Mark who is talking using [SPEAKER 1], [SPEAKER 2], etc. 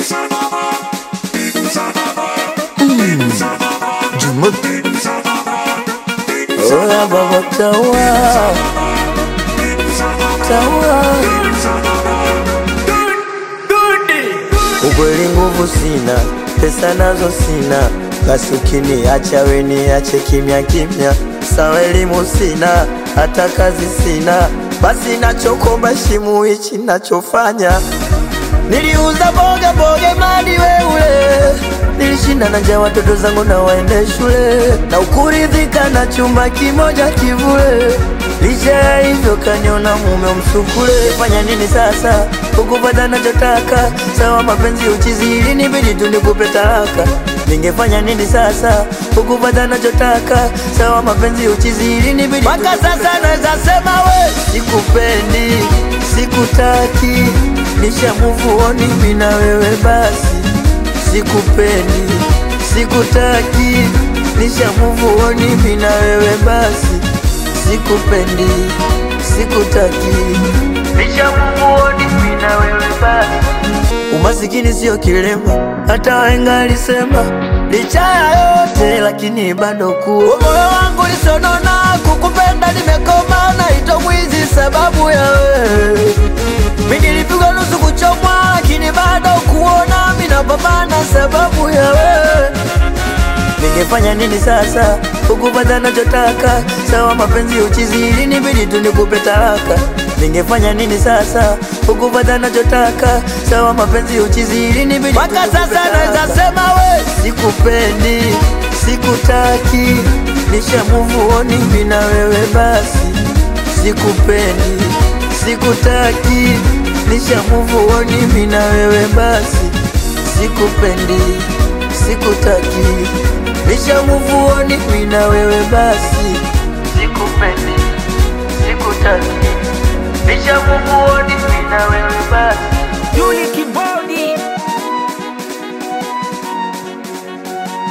[SPEAKER 1] Jumuk Oya baba tawa Tawa Ukweli nguvu sina, pesa nazo sina, basi ukiniacha we niache kimya kimya. Sawa elimu sina, hata kazi sina, basi nachokomba shimu hichi nachofanya. Niliuza boga boga madi weule, nilishinda na njaa watoto zangu na waende shule, na ukuridhika na chumba kimoja kivule. Licha ya hivyo kaniona mume msukule. Fanya nini sasa ukupata nachotaka? Sawa mapenzi uchizi, ili nibidi tu nikupe talaka. Ningefanya nini sasa ukupata nachotaka? Sawa mapenzi uchizi, ili nibidi mpaka sasa naweza sema we sikupendi, sikutaki, nisha move on mimi na wewe basi sikupendi, sikutaki, nisha move on mimi na wewe basi sikupendi, sikutaki, nisha move on mimi na wewe basi. Umasikini sio kilema, hata wahenga alisema. Licha ya yote lakini bado kuwa moyo wangu lisonona, kukupenda nimekoma, naitwa mwizi sababu ya wewe. Mimi nilipigwa nusu kuchomwa, lakini bado kuona mimi napambana sababu ya wewe. Ningefanya nini sasa ukupata nachotaka? Sawa mapenzi uchizi, ili nibidi tu nikupe talaka. Ningefanya nini sasa ukupata nachotaka? Sawa mapenzi uchizi, ili nibidi mpaka sasa naweza sema we sikupendi, sikutaki, nisha move on mimi na wewe basi sikupendi, sikutaki, nisha move on mimi na wewe basi sikupendi, sikutaki, nisha move on mimi na wewe basi sikupendi,